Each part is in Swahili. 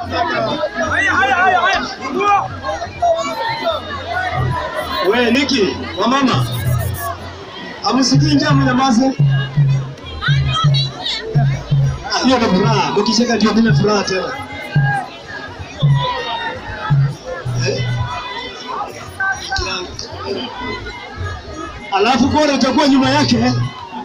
We Niki, wa mama. Amusikii njaa mnyamaze. Hiyo ndo furaha. Mkicheka ndio vile furaha tena. Eh? Alafu bora itakuwa nyuma yake. eh?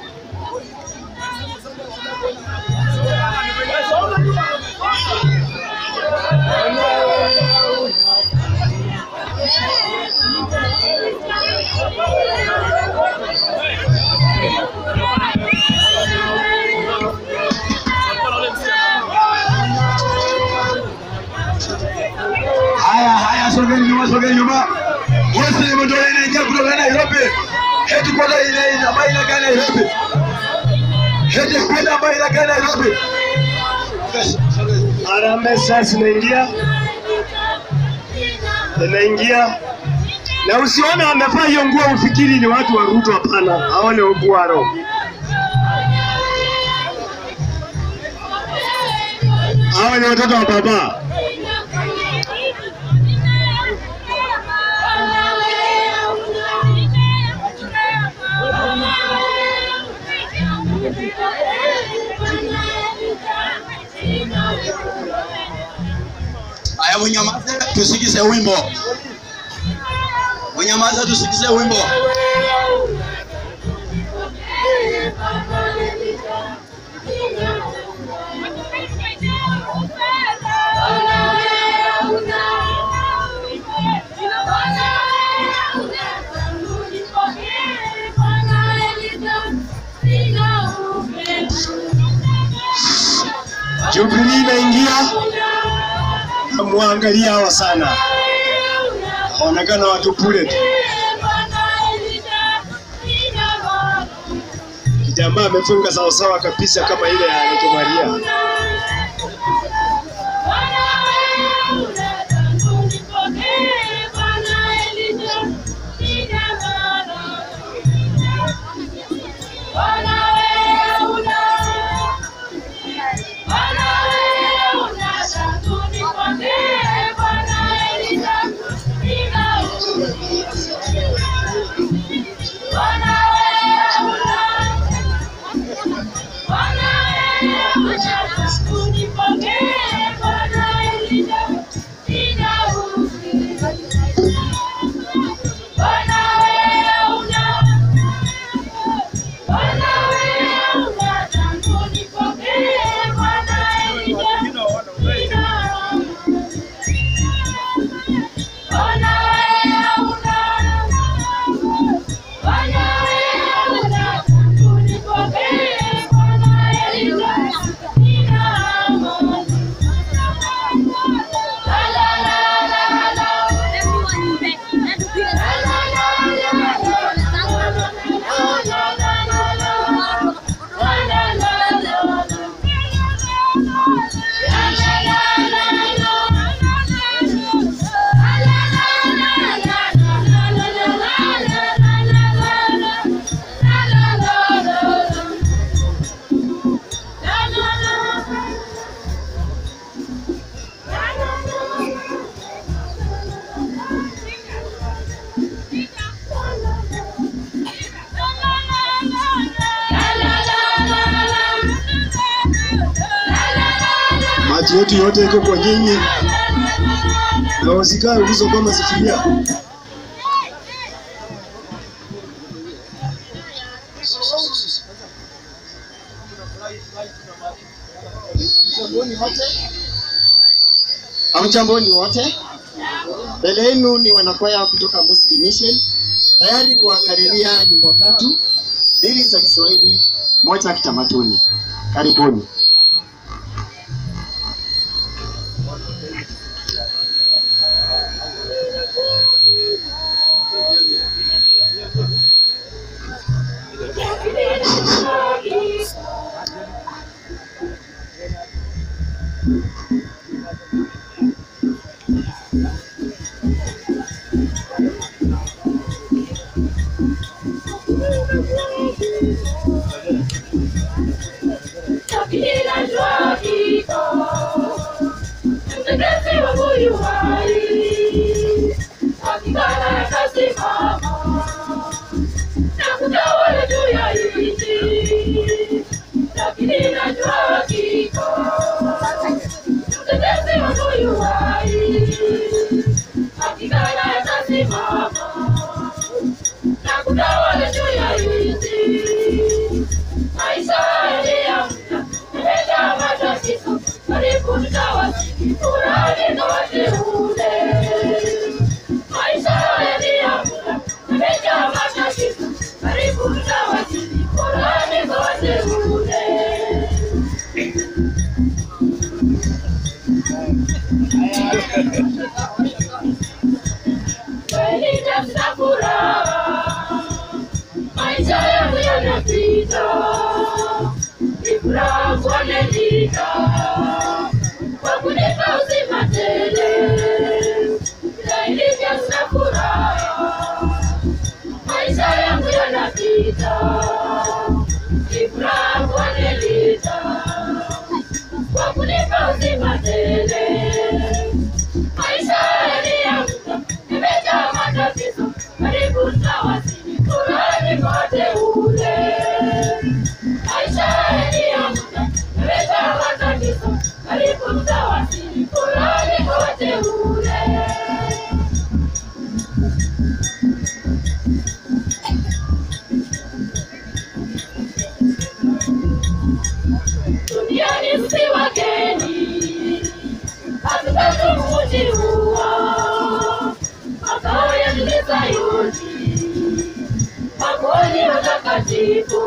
Haya haya, sogeni nyuma, sogeni nyuma. Wote ndio inaingia kutoka Nairobi. Heti kwa ile ile ambayo inakaa Nairobi. Heti kwenda ambayo inakaa Nairobi. Harambee sasa inaingia. Inaingia. Na usione wamevaa hiyo nguo ufikiri ni watu wa Ruto, hapana. Hao ni Ogwaro. Hao ni watoto wa baba. Aya, munyamaze tusikize wimbo. Munyamaze tusikize wimbo. Jubilee inaingia. Muangalia hawa sana. Waonekana watu pule tu. Jamaa amefunga sawasawa kabisa kama ile ya Leto Maria. Macho yetu yote iko kwa nyinyi. Na usikae ulizo kama sifiria. Hamjamboni wote, mbele yenu ni wanakwaya kutoka Muslim Mission tayari kuwakariria nyimbo tatu, mbili za Kiswahili, moja ya kitamaduni. Karibuni. Kila jua yu hai, hakika atasimama na kutawala juu ya nchi, lakini najua hakika mtetezi wangu yu hai, hakika atasimama na kutawala juu ya nchi. Maisha yaliyoamka yamejaa matatizo, karibu tutawasili furaha na wateule. Maisha yaliyoamka yamejaa matatizo, karibu tutawasili furaha na wateule. Kweli nafsi furaha maisha yangu yanapita, ni furaha kuonelika kwa kunipa uzima tele, ila ilivyo sina furaha, maisha yangu yanapita, ni furaha kuonelika kwa kunipa uzima tele maisha yaliyoamka yamejaa matatizo, karibu tutawasili furani kote ule. Maisha yaliyoamka yamejaa matatizo, karibu tutawasili furani kote ule. Duniani si wageni hatutaki mji huo makao ya Sayuni, makoni watakatifu.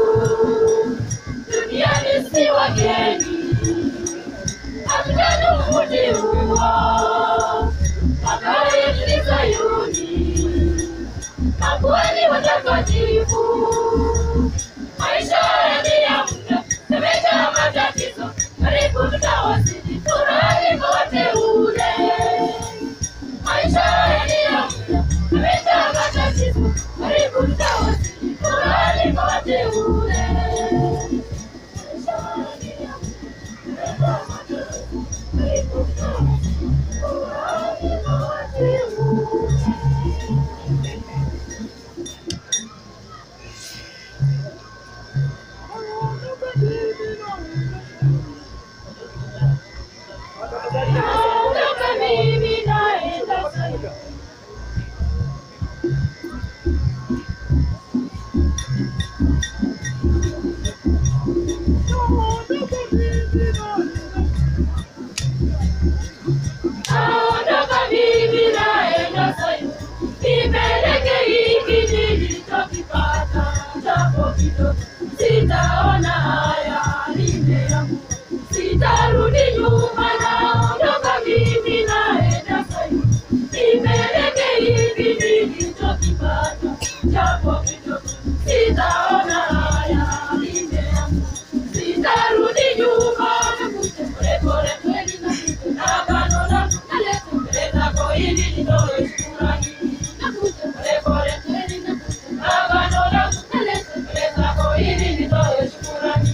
Duniani si wageni, hatutaki mji huo makao ya Sayuni, makoni watakatifu. Maisha yaliyoamka yamejaa matatizo, karibu tutawasili furahi kote ule. Maisha yaliyoamka yamejaa matatizo, karibu tutawasili furahi kote ule. Maisha yaliyoamka yamejaa matatizo, karibu tutawasili furahi kote ule. Naondoka mimi naenda Sayuni. Naondoka mimi naenda Sayuni. Nipeleke hiki nilichokipata, japo kidogo. Sitaona haya nimeamua. Sitarudi nyuma, naondoka mimi naenda Sayuni. Nipeleke hivi nilichokipata, japo kidogo. Sitaona haya nimeamua. Sitarudi nyuma, nakute polepole kweli nakute na agano langu nalete mbele zako ili nitoe shukrani. Nakute polepole kweli nakute na agano langu nalete mbele zako ili nitoe shukrani.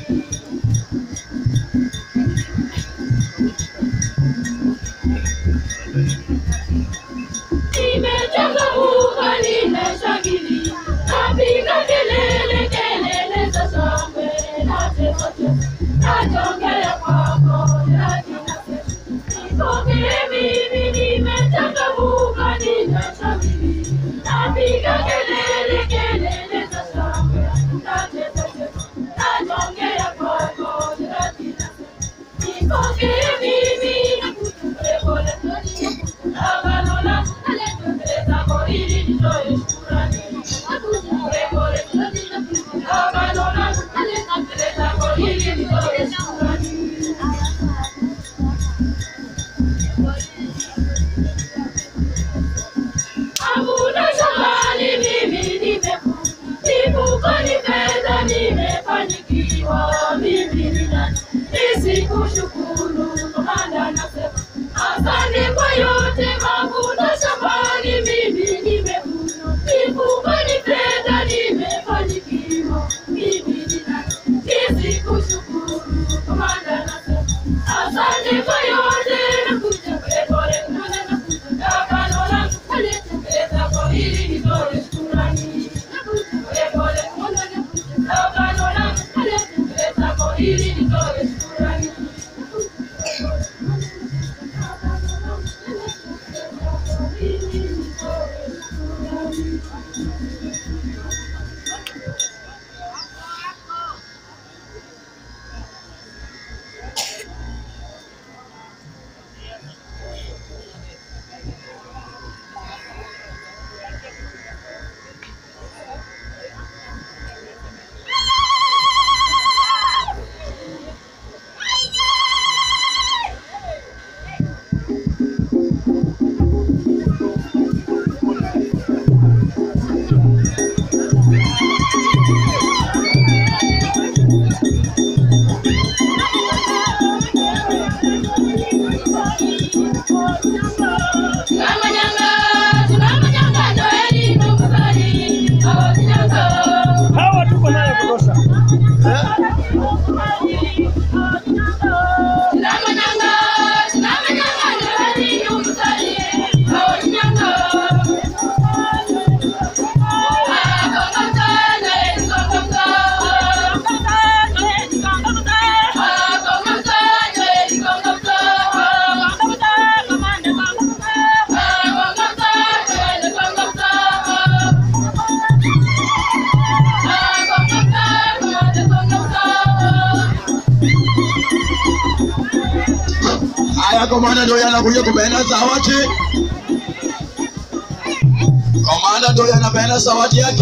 Nimechangamuka, nimeshangilia, napiga kelele, kelele za shangwe, nacheza cheza, nachongea kwako, nacheza Nipokee mimi, nimechangamuka, nimeshangilia, napiga kelele, kelele za shangwe, nacheza cheza, nachongea kwako, nacheza Nipokee mimi, nakute pole pole, agano langu naleta mbele zako ili nitoe shukrani. Nakute pole pole, agano langu naleta mbele zako ili nitoe shukrani. Hakuna shambani mimi nimevuna, mifukoni fedha nimefanikiwa. Mimi ni nani nisikushukuru? Komanda nasema asante kwa yote mavuno shambani mimi nimevuna, mifukoni fedha nimefanikiwa. Mimi ni nani nisikushukuru? Komanda nasema asante kwa yote nakuja Hawa tuko naye kutosha. Haya, komanda ndio anakuja kupeana zawadi. Komanda ndio anapeana zawadi yake.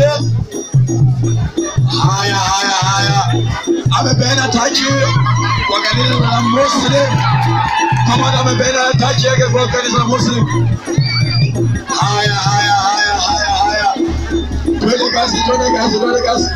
Haya, haya, haya, amepeana taji kwa kanisa la Muslim. Komanda amepeana taji yake kwa kanisa la Muslim. Haya, haya, haya, haya, haya, twende kazi, twende kazi, twende kazi.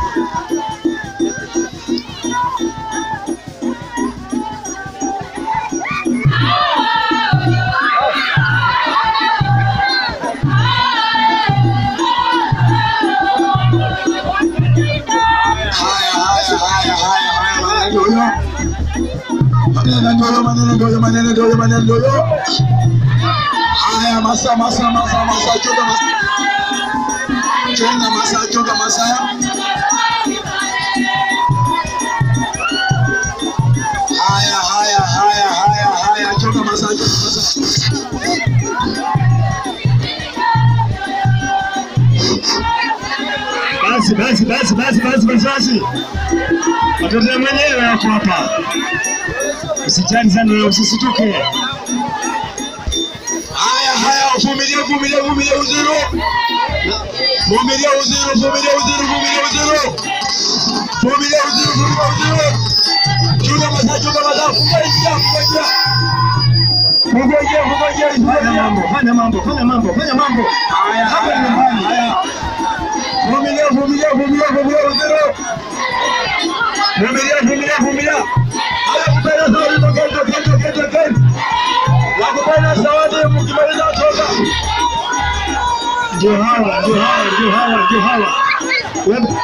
Haya, haya, haya, haya, haya, maneno ndio hiyo. Maneno ndio hiyo, maneno ndio hiyo, maneno ndio hiyo, maneno ndio hiyo. Haya, masa, masa, masa, masa, chunga masa. Chunga masa, chunga masa. Haya, haya, haya, haya, haya, chunga masa, chunga masa. Basi basi basi basi basi basi basi. Watoto mwenyewe wako hapa. Usijali sana na usisituke. Haya, haya, vumilia, vumilia, vumilia uziro. Vumilia uziro, vumilia uziro, vumilia uziro. Vumilia uziro, vumilia uziro. Chunga masaa, chunga masaa, funga njia, funga njia. Funga njia, funga njia, funga Fanya njia. mambo, fanya mambo, fanya mambo, fanya mambo. Haya, Hapa haya, ni nyumbani. haya. Vumilia, vumilia, vumilia, vumilia uziro. Vumilia, vumilia, vumilia. Haya, kupenda zawadi, tokeni, tokeni, tokeni, tokeni. Wakupenda zawadi, mkimaliza toka. Ndio hawa, ndio hawa, ndio hawa, ndio hawa. Wewe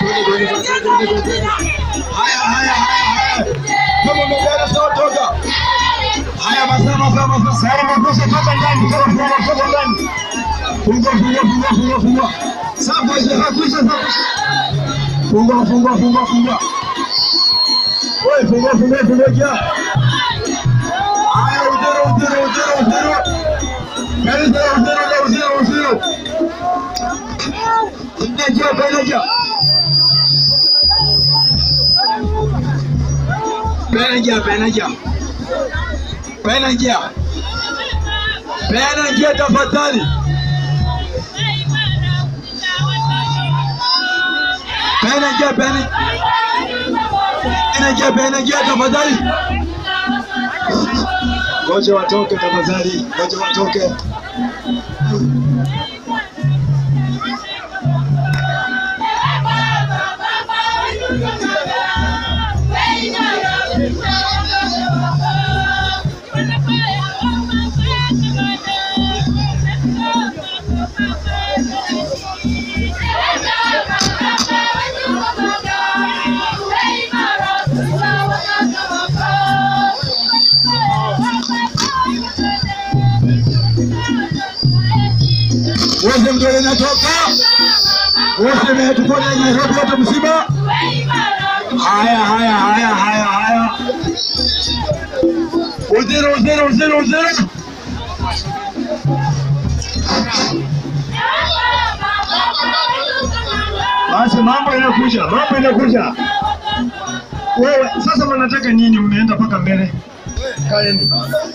Haya, haya, haya, haya. Kama umepeana sawa toka. Haya, masaa, masaa, masaa. sasa makosa toka ndani, toka funga, toka ndani. Fungua, fungua, fungua, fungua, fungua. Sasa kuisha, sasa kuisha, sasa kuisha. Fungua, fungua, fungua, fungua. Wewe fungua, fungua, fungua kia. Haya, uzero, uzero, uzero, uzero. Kanisa la uzero, la uzero, uzero. Penaja, penaja. Penaja, penaja. Penaja. Penaja tafadhali. Penaja, penaja. Penaja, penaja tafadhali. Ngoja watoke tafadhali, ngoja watoke. Wote mtu anatoka. Wote mmetuko na Nairobi wote msiba. Haya, haya, haya, haya, haya. Uzero, uzero, uzero, uzero. Basi mambo inakuja, mambo inakuja. Wewe sasa mnataka nini? Mmeenda mpaka mbele. Kaeni.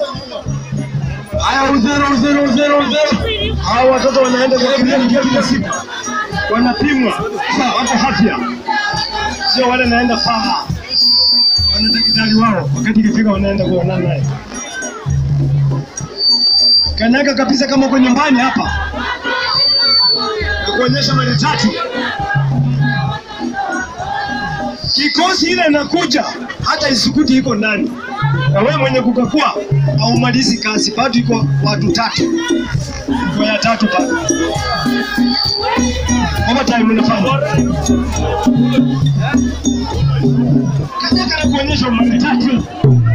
Haya, uzero, uzero, uzero, uzero. Hao watoto wanaenda hospitali kila kila siku, wanapimwa sasa, wako afya, sio wale naenda paha, wana daktari wao, wakati ikifika wanaenda kuonana naye. Kanyaga kabisa kama uko nyumbani hapa, na kuonyesha mara tatu. Kikosi ile inakuja, hata isukuti iko ndani, na wewe mwenye kukakua haumalizi kazi, bado iko watu tatu, iko ya tatu bado. Overtime unafanya kanyaga na kuonyesha mara tatu